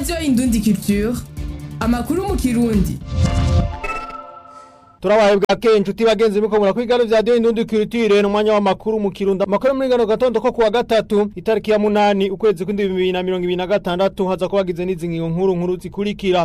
radiyo indundi culture amakuru mu kirundi turabaye bwa kenshi inshuti bagenzi muko murakwigana vya radio indundi culture n'umwanya w'amakuru mu kirundo amakuru muri gano gatondo ko kuwa gatatu itariki ya munani ukwezi kw'indwi bibiri na mirongo ibiri na gatandatu haza kubagize n'izi ngingo nkuru nkuru zikurikira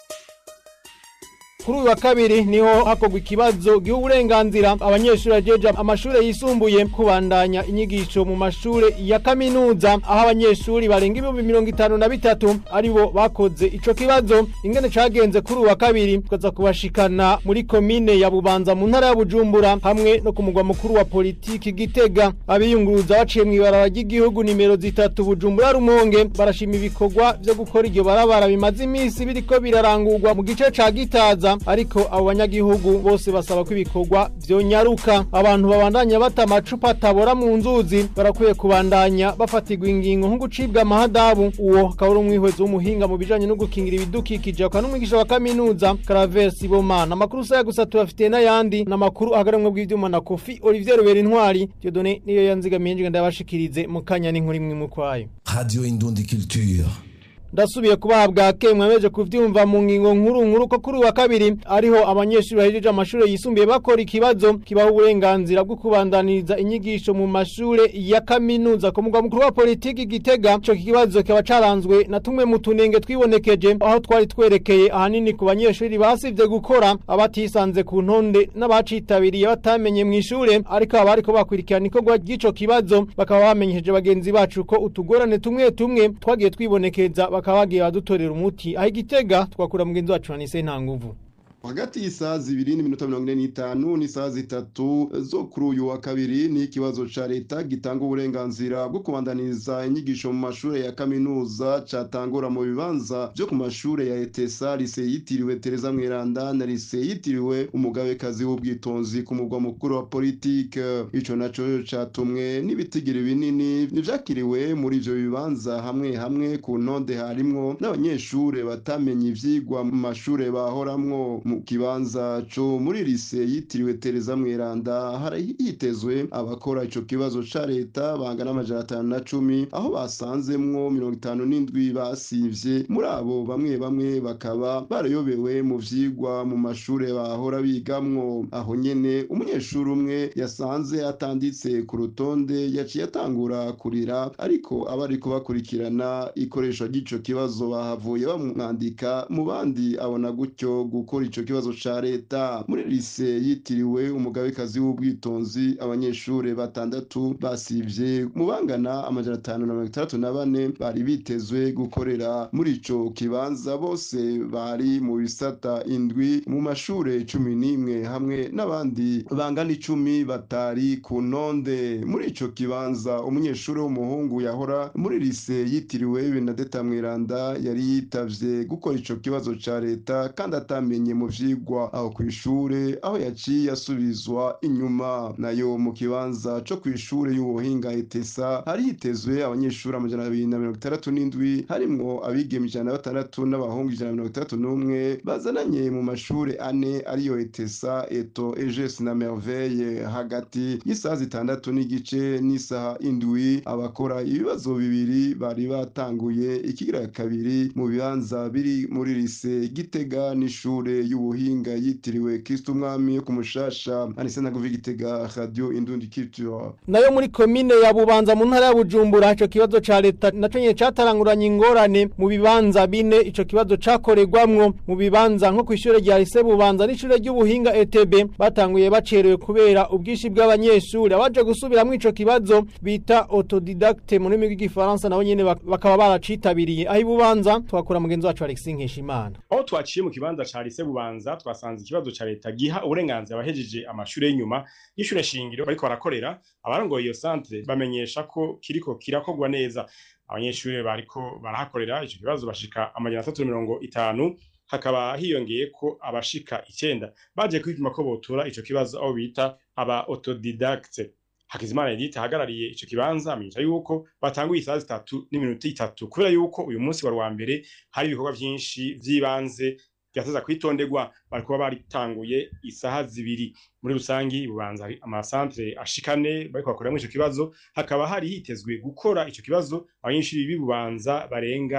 kuri uyu wa kabiri niho hakorwa ikibazo giha uburenganzira abanyeshuri bajeje amashuri yisumbuye kubandanya inyigisho mu mashuri ya kaminuza aho abanyeshuri barenga ibihumbi mirongo itanu na bitatu aribo bakoze ico kibazo ingene cagenze kuri uyu wa kabiri tukaza kubashikana muri komine ya bubanza mu ntara ya bujumbura hamwe no ku mugwa mukuru wa politiki gitega abiyunguruza baciye mw'ibarabara ry'igihugu nimero zitatu bujumbura rumonge barashima ibikorwa vyo gukora iryo barabara bimaze imisi biriko birarangurwa mu gice ca gitaza ariko abo banyagihugu bose basaba ko ibikorwa vyonyaruka abantu babandanya bata amacupa atabora mu nzuzi barakwiye kubandanya bafatirwa ingingo nko gucibwa amahadabu uwo akaba ari umwihwezi w'umuhinga mu bijanye no gukingira ibidukikije akaba n'umwigisha wa kaminuza Caravers Ibomana amakuru saya gusa tubafitiye n'ayandi n'amakuru agaramwe bw'ivyuma na Kofi Olivier Rubera Intwari Dieudonné niyo yanzigamiye nje ndabashikirize mu kanya n'inkuru imwe mu kwayo Radio Indundi Culture. ndasubiye kubahabwa ke mwemeje kuvyumva mu ngingo nkuru nkuru ko kuri uwa kabiri ariho abanyeshuri bahejeje amashuri yisumbuye bakora ikibazo kibaho uburenganzira bwo kubandaniriza inyigisho mu mashure ya kaminuza ku mugwa mukuru wa politiki gitega ico kibazo kikaba caranzwe na tumwe mu tunenge twibonekeje aho twari twerekeye ahanini ku banyeshuri basivye gukora abatisanze ku ntonde n'abacitabiriye batamenye mw'ishure ariko abariko bakurikirana ikorwa ry'ico kibazo bakaba bamenyesheje bagenzi bacu ko utugorane tumwe tumwe twagiye twibonekeza bakaba bagiye badutorera umuti aho igitega twakura mugenzi wacu na nise nta nguvu hagati y'isaha zibiri n'iminota mirongo ine n'itanu n'isaha zitatu zo kuri uyu wa kabiri ni ikibazo ca leta gitanga uburenganzira bwo kubandaniriza inyigisho mu mashure ya kaminuza catangura mu bibanza vyo ku mashure ya etesa lise yitiriwe tereza mweranda na lise yitiriwe umugabekazi w'ubwitonzi ku mugwa mukuru wa politike ico naco catumwe n'ibitigiri binini nivyakiriwe muri ivyo bibanza hamwe hamwe ku ntonde harimwo n'abanyeshure batamenye ivyigwa mu mashure bahoramwo mu kibanza co muri lise yitiriwe Tereza Mweranda hari hitezwe abakora ico kibazo ca leta bangana amajana atanu na cumi aho basanzemwo mirongo itanu n'indwi basivye muri abo bamwe bamwe bakaba barayobewe mu vyigwa mu mashure bahora bigamwo aho nyene umunyeshuri umwe yasanze atanditse ku rutonde yaciye atangura kurira ariko abariko bakurikirana ikoresha ry'ico kibazo bahavuye bamwandika mu bandi abona gutyo gukora ico kibazo ca leta muri lise yitiriwe umugabekazi w'ubwitonzi abanyeshure batandatu basivye mu bangana amajana atanu na mirongo itandatu na bane bari bitezwe gukorera muri ico kibanza bose bari mu bisata indwi mu mashure cumi n'imwe hamwe n'abandi bangana icumi batari ku ntonde muri ico kibanza umunyeshuri w'umuhungu yahora muri lise yitiriwe benadeta mweranda yari yitavye gukora ico kibazo ca leta kandi atamenye mu vyigwa aho kw'ishure aho yaciye asubizwa inyuma nayo mu kibanza co kw'ishure y'ubuhinga etesa hari hitezwe abanyeshuri amajana abiri na mirongo itandatu n'indwi harimwo abigeme ijana na batandatu n'abahungu ijana na mirongo itandatu n'umwe bazananye mu mashure ane ariyo etesa eto eges na merveille hagati y'isaha zitandatu n'igice n'isaha indwi abakora ibibazo bibiri bari batanguye ikigira kabiri mu bibanza biri muri lise gitega n'ishure y'ubuhinga yitiriwe Kristo umwami yo kumushasha anise naguvi gitega radio indundi culture nayo muri komine ya bubanza mu ntara ya bujumbura ico kibazo ca leta naco nyene cataranguranye ingorane mu bibanza bine ico kibazo cakorerwamwo mu bibanza nko kw'ishure rya lise bubanza n'ishure ry'ubuhinga etb batanguye bacerewe kubera ubwishi bw'abanyeshuri abaje gusubiramwo ico kibazo bita autodidacte mu rurimi rw'igifaransa nabo nyene bak- bakaba baracitabiriye aho ibubanza twakura mugenzi wacu Alexis Nkeshimana aho twaciye mu kibanza ca lise bubanza twasanze ikibazo ca leta giha uburenganzira abahejeje amashure y'inyuma y'ishure shingiro bariko barakorera abarongoye iyo centre bamenyesha ko kiriko kirakorwa neza abanyeshure bariko barahakorera ico kibazo bashika amajana atatu na mirongo itanu hakaba hiyongeye ko abashika icenda baje kwipima ko botura ico kibazo aho bita aba autodidacte Hakizimana Edith ahagarariye ico kibanza amenyesha yuko batanguye isaha zitatu n'iminota itatu kubera yuko uyu munsi wari wa mbere hari ibikorwa vyinshi vy'ibanze vyateza kwitonderwa bariko baba baritanguye isaha zibiri muri rusangi ibubanza hari amasantre ashikane bariko bakoreramwo ico kibazo hakaba hari hitezwe gukora ico kibazo abanyeshuri b'ibubanza barenga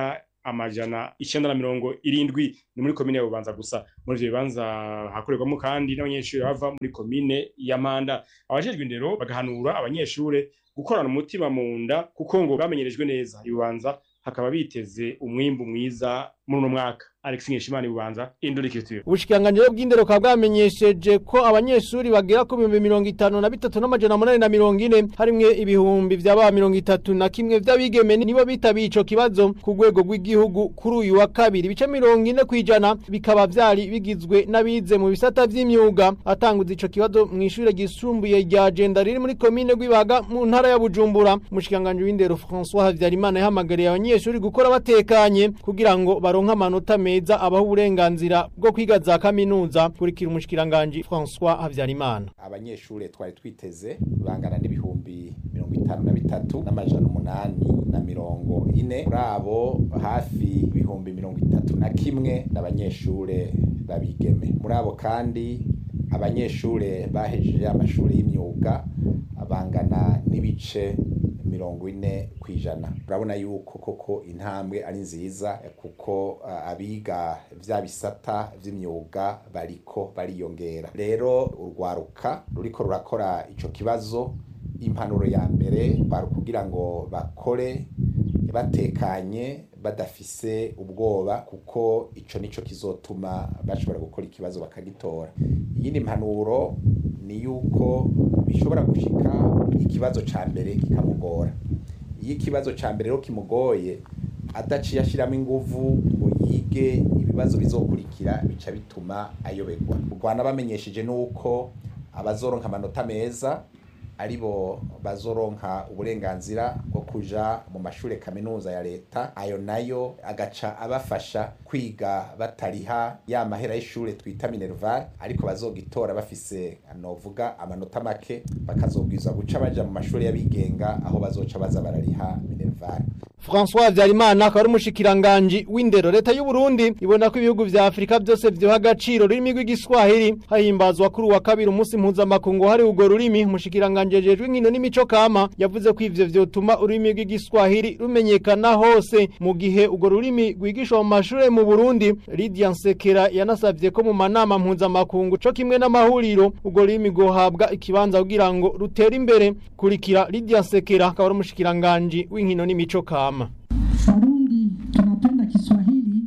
amajana icenda na mirongo irindwi ni muri komine ya bubanza gusa muri ivyo bibanza hakorerwamo kandi n'abanyeshuri bava muri komine ya manda abajejwe indero bagahanura abanyeshure gukorana umutima mu nda kuko ngo bamenyerejwe neza ibubanza hakaba biteze umwimbu mwiza muri uno mwaka Alex Nkeshimana ibubanza Indurikitiro ubushikiranganji bw'indero bukaba bwamenyesheje ko abanyeshuri bagera ku bihumbi mirongo itanu na bitatu n'amajana munani na mirongo ine harimwo ibihumbi vy'aba mirongo itatu na kimwe vy'abigeme nibo bitabiye ico kibazo ku rwego rw'igihugu kuri uyu wa kabiri ibice mirongo ine kw'ijana bikaba vyari bigizwe n'abize mu bisata vy'imyuga atanguza ico kibazo mw'ishure ryisumbuye rya jenda riri muri komine rw'ibaga mu ntara ya bujumbura umushikiranganji w'indero françois habyarimana yahamagariye abanyeshuri gukora batekanye kugira ngo baronke amanota meza abaho uburenganzira bwo kwiga za kaminuza kurikira umushikiranganji françois habyarimana abanyeshure twari twiteze bangana n'ibihumbi mirongo itanu na bitatu n'amajana umunani na mirongo ine muri abo hafi ibihumbi mirongo itatu na kimwe n'abanyeshure babigeme muri abo kandi abanyeshure bahejeje amashuri y'imyuga bangana n'ibice mirongo ine ku ijana urabona yuko koko intambwe ari nziza kuko uh, abiga vya bisata vy'imyuga bariko bariyongera rero urwaruka ruriko rurakora ico kibazo impanuro ya mbere bari kugira ngo bakore batekanye badafise ubwoba kuko ico nico kizotuma bashobora gukora ikibazo bakagitora iyindi mpanuro ni yuko bishobora gushika ikibazo ca mbere kikamugora iyo ikibazo ca mbere rero kimugoye adaciye ashiramo inguvu ngo yige ibibazo bizokurikira bica bituma ayoberwa u rwanda bamenyesheje nuko abazoronka amanota meza aribo bazoronka uburenganzira bwo kuja mu mashure kaminuza ya leta ayo nayo agaca abafasha kwiga batariha ya mahera y'ishure twita minerval ariko bazogitora bafise novuga amanota make bakazobwiza guca baja mu mashure y'abigenga aho bazoca baza barariha minerval François Habyarimana akaba ari umushikiranganji w'indero leta y'u Burundi ibona ko ibihugu vya Afrika byose vyoha agaciro rurimi rw'igiswahili hahimbazwa kuri wa kabiri umunsi mpuzamakungu hari urwo rurimi umushikiranganji ajejwe inkino n'imico kama yavuze ko ivyo vyotuma ururimi rw'igiswahili rumenyekana hose mu gihe urwo rurimi rwigishwa mu mashure mu Burundi Lydia Nsekera yanasavye ko mu manama mpuzamakungu co kimwe n'amahuriro urwo rurimi rwohabwa ikibanza kugira ngo rutere imbere kurikira Lydia Nsekera akaba ari umushikiranganji w'inkino n'imico kama Warundi tunapenda Kiswahili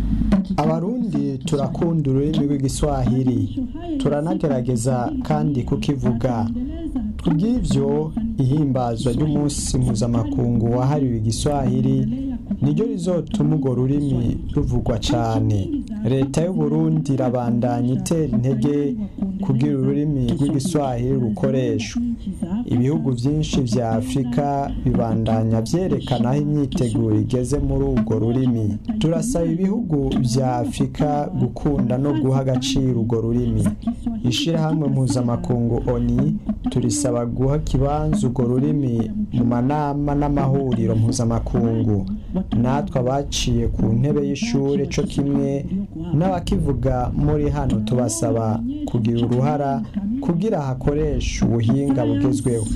abarundi turakunda ururimi rw'igiswahili turanagerageza kandi kukivuga kubw'ivyo ihimbazwa ry'umunsi mpuzamakungu wahariwe igiswahili niryo rizotuma urwo rurimi ruvugwa cane leta y'uburundi irabandanya itera intege kugira ururimi rw'igiswahili rukoreshwa ibihugu vyinshi vya afurika bibandanya vyerekana aho imyiteguro igeze muri urwo rurimi turasaba ibihugu vya afurika gukunda no guha agaciro urwo rurimi ishirahamwe mpuzamakungu oni turisaba guha kibanza urwo rurimi mu manama n'amahuriro mpuzamakungu natwe abaciye ku ntebe y'ishure co kimwe n'abakivuga muri hano tubasaba kugira uruhara kugira hakoreshe ubuhinga bugezweho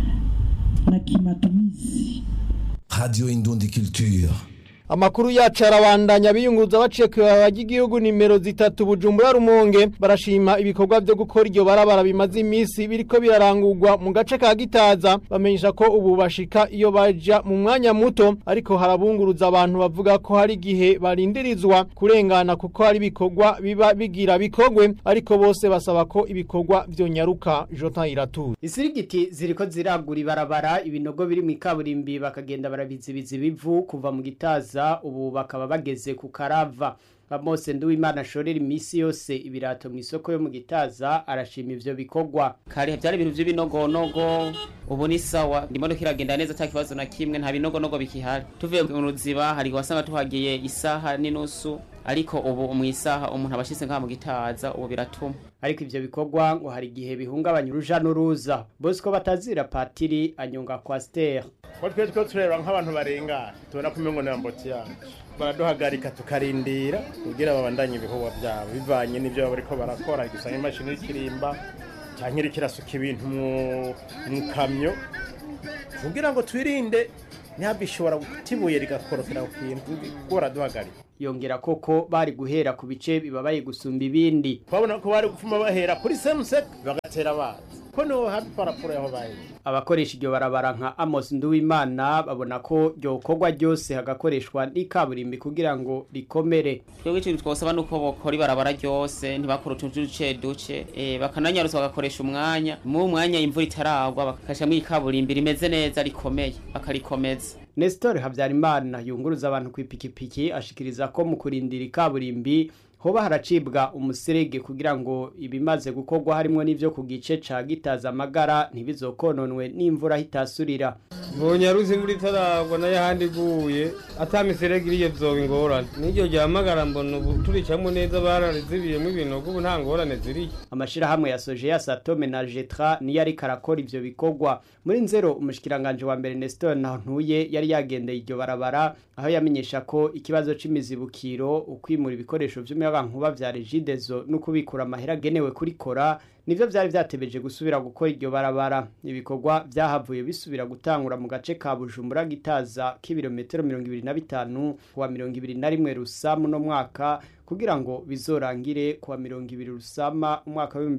na kimatumizi. Radio Indundi Culture. Amakuru yacu arabandanya biyunguruza baciye ku ibabara ry'igihugu nimero zitatu Bujumbura Rumonge barashima ibikorwa byo gukora iryo barabara bimaze iminsi biriko birarangurwa mu gace ka Gitaza bamenyesha ko ubu bashika iyo baja mu mwanya muto ariko harabunguruza abantu bavuga ko hari igihe barindirizwa kurengana kuko hari ibikorwa biba bigira bikogwe ariko bose basaba ko ibikorwa vyonyaruka Jotan Iratu Isirigiti ziriko ziragura ibarabara ibinogo biri mu ikaburimbi bakagenda barabizibiza ibivu kuva mu gitaza ubu bakaba bageze ku karava Mose Nduwimana ashorera imisi yose ibirato mu isoko yo mu gitaza arashima ivyo bikorwa kare byari ibintu by'ibinogonogo ubu ni sawa ndimo kiragenda neza nta kibazo na kimwe nta binogonogo bikihari tuvuye mu ruziba hari wasanga tuhagiye isaha n'inusu ariko ubu mu isaha umuntu abashyize ngaha mu gitaza ubu biratuma ariko ivyo bikorwa ngo hari igihe bihungabanya uruja n'uruza Bosco batazira patiri anyunga kwa Stella ko twe two tureba nk'abantu barengana tubona ko umengo na mboti yacu baraduhagarika tukarindira kugira babandanye ibikorwa byabo bivanye n'ibyo baba bariko barakora gusanga imashini y'ikirimba cyangwa iriko irasuka ibintu mu mu kamyo kugira ngo twirinde ntihaba gutibuye rigakorokera ku kintu gora duhagarika yongera koko bari guhera ku bice bibabaye gusumba ibindi twabona ko bari gufuma bahera kuri semusek bagatera abanza ko niho hafi parapuro yaho bahera abakoresha iryo barabara nka Amos Nduwimana babona ko ryokorwa ryose hagakoreshwa n'ikaburimbi kugira ngo rikomere twebwe ikintu twosaba nuko bokora ibarabara ryose ntibakora utuntu duce duce eh bakananyarutsa bagakoresha umwanya mu mwanya imvura itaragwa bakakashamwo ikaburimbi rimeze neza rikomeye bakarikomeza Nestor Habyarimana yunguruza abantu ku ipikipiki ashikiriza ko mu kurindira ikaburimbi hoba haracibwa umuserege kugira ngo ibimaze gukorwa harimo n'ivyo ku gice ca gitaza amagara ntibizokononwe n'imvura hitasurira mbonye aruzi imvura itaragwa nayo ahandi iguye ata miserege iriyo vyoba ingorane n'iryo ryamagara mbona ubu turicamwo neza bararizibiyemo ibinogo ubu nta ngorane ziriyo amashirahamwe ya soje ya satome na jetra niyo ariko arakora ivyo bikorwa muri nzero umushikiranganje wa mbere Nestor Ntantuye yari yagendeye iryo barabara aho yamenyesha ko ikibazo c'imizibukiro ukwimura ibikoresho vy'umuyagankuba vya Regideso no kubikura amahera agenewe kurikora nivyo vyari vyatebeje gusubira gukora iryo barabara ibikorwa vyahavuye bisubira gutangura mu gace ka Bujumbura gitaza k'ibirometero 25 kuwa 21 rusamu no mwaka kugira ngo bizorangire kuwa 20 rusama umwaka wa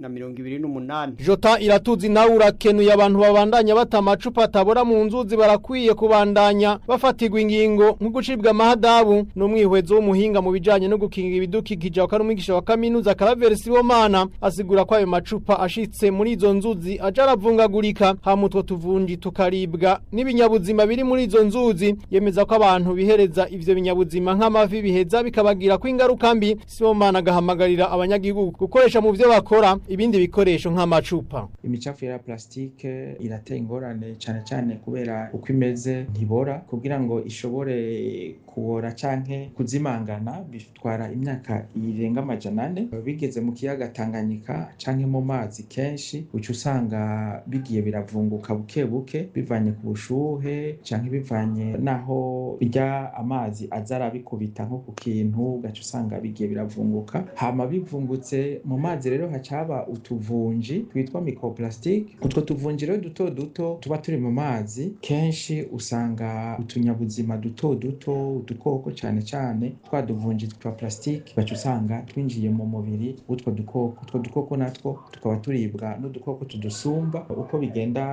2028 Jota iratuzi nawe urakenuye abantu babandanya bata amacupa atabora mu nzuzi barakwiye kubandanya bafatirwa ingingo nko gucibwa amahadabu n'umwihwezo w'umuhinga mu bijanye no gukinga ibidukikije wa umwigisha wa kaminuza Karaveri Sibomana asigura ko ayo macupa ashitse muri izo nzuzi aja aravungagurika hamutwo tuvunji tukaribwa n'ibinyabuzima biri muri izo nzuzi yemeza ko abantu bihereza ivyo binyabuzima nk'amafi biheza bikabagira ko ingaruka mbi Sibomana agahamagarira abanyagihugu gukoresha mu vyo bakora ibindi bikoresho nk'amacupa imicafu ya plastike irateye ingorane cyane cyane kubera uko imeze ntibora kugira ngo ishobore kubora canke kuzimangana bitwara imyaka irenga amajana ane bigeze mu kiyaga Tanganyika canke mu mazi kenshi uca usanga bigiye biravunguka buke buke bivanye ku bushuhe canke bivanye naho bijya amazi aza arabikubita nko ku kintu ugaca usanga bigiye biravunguka hama bivungutse mu mazi rero hacaba utuvunji twitwa microplastic utwo tuvunji rero duto duto tuba turi mu mazi kenshi usanga utunyabuzima duto duto udukoko cyane cyane twa duvunji twa plastic baca usanga twinjiye mu mubiri w'utwo dukoko utwo dukoko natwo tukaba turibwa n'udukoko tudusumba uko bigenda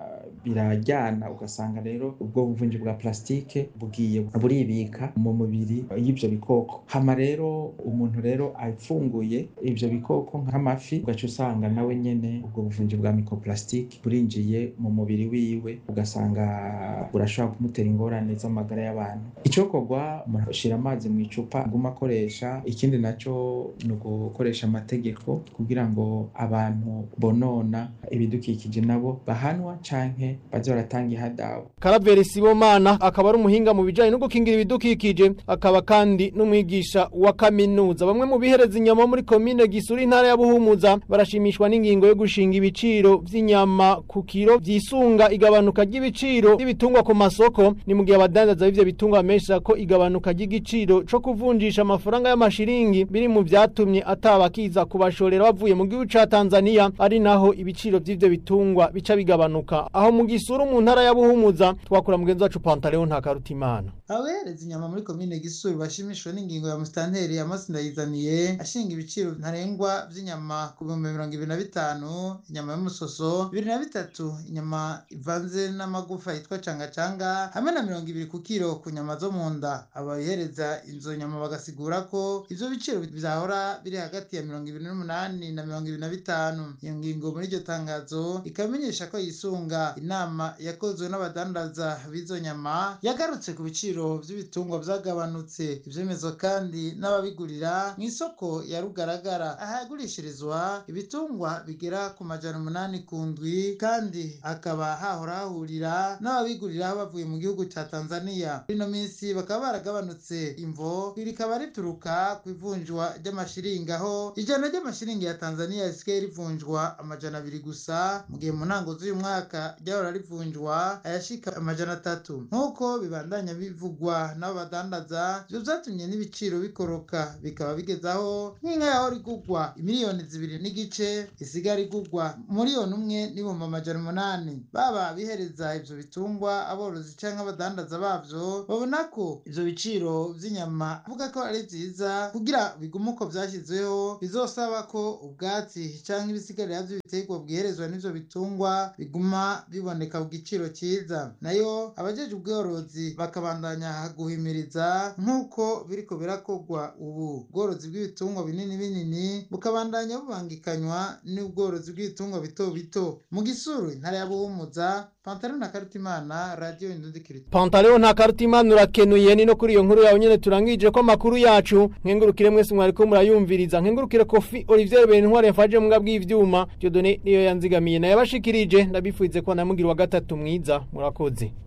birajyana ugasanga rero ubwo buvunji bwa plastike bugiye buribika mu mubiri y'ibyo bikoko hama rero umuntu rero afunguye ibyo bikoko nk'amafi ugaca usanga nawe nyene ubwo buvunji bwa microplastic burinjiye mu mubiri wiwe ugasanga burashobora kumutera ingorane z'amagara y'abantu icokorwa umuntu ashira amazi mu icupa aguma akoresha ikindi naco ni ugukoresha amategeko kugira ngo abantu bonona ibidukikije nabo bahanwa canke baze baratanga ihadabu Karaveri Sibomana akaba ari umuhinga mu bijanye no gukingira ibidukikije akaba kandi n'umwigisha wa kaminuza bamwe mu bihereza inyama muri komine Gisuri intara ya Buhumuza barashimishwa n'ingingo yo gushinga ibiciro vy'inyama ku kiro vyisunga igabanuka ry'ibiciro by'ibitungwa ku masoko ni mu gihe abadandaza b'ivyo bitungwa bamesha ko igabanuka ry'igiciro co kuvunjisha amafaranga y'amashiringi biri mu vyatumye atabakiza kubashorera bavuye mu gihugu ca Tanzania ari naho ibiciro vy'ivyo bitungwa bica bigabanuka aho mu Gisuru mu ntara ya Buhumuza twakura mugenzi wacu Pantaleo ntakarutimana abereza inyama muri komine Gisuru bashimishwa n'ingingo ya musitanteri Amos Ndayizaniye ashinga ibiciro ntarengwa vy'inyama ku bihumbi mirongo ibiri na bitanu inyama y'umusoso bibiri na bitatu inyama ivanze n'amagufa yitwa cangacanga hamwe na mirongo ibiri ku kiro ku nyama zo mu nda abayihereza izo nyama bagasigura ko ivyo biciro vyahora biri hagati ya mirongo ibiri n'umunani na mirongo ibiri na bitanu iyo ngingo muri iryo tangazo ikamenyesha ko yisunga inama yakozwe n'abadandaza b'izo nyama yagarutse ku biciro vy'ibitungwa vyagabanutse ivyemezo kandi n'ababigurira mu isoko ya rugaragara ahagurishirizwa ibitungwa bigera ku majana umunani ku ndwi kandi hakaba hahora hahurira n'ababigurira bavuye mu gihugu ca tanzania muri ino minsi bakaba baragabanutse imvo rikaba rituruka ku ivunjwa ry'amashiringi aho ijana ry'amashiringi ya tanzania risigaye rivunjwa amajana abiri gusa mu gihe mu ntango z'uyu mwaka ryaba ryahora rivunjwa ayashika amajana atatu nk'uko bibandanya bivugwa n'abo badandaza ivyo vyatumye n'ibiciro bikoroka bikaba bigezaho nk'inka yahora igurwa imiliyoni zibiri n'igice isigara igurwa miliyoni umwe n'ibihumbi amajana umunani baba bihereza ivyo bitungwa aborozi canke abadandaza bavyo babona ko ivyo biciro vy'inyama avuga ko ari vyiza kugira bigume uko vyashyizweho bizosaba ko ubwatsi canke ibisigarira vy'ibiterwa bwiherezwa n'ivyo bitungwa biguma biboneka ku giciro cyiza nayo abajeje ubworozi bakabandanya guhimiriza nk'uko biriko birakorwa ubu ubworozi bw'ibitungwa binini binini bukabandanya bubangikanywa n'ubworozi bw'ibitungwa bito bito mu gisuru intara ya buhumuza pantaro na karitimana radiyo indundikirito Pantaleo nta karutimana urakenuye ni no kuri iyo nkuru yawe nyene turangije ko amakuru yacu nkengurukire mwese mwariko murayumviriza nkengurukire Kofi Olivier Bentware yafaje mu bw'ivyuma Dieudonné niyo yanzigamiye naye abashikirije ndabifuize ko namugira wa gatatu mwiza murakoze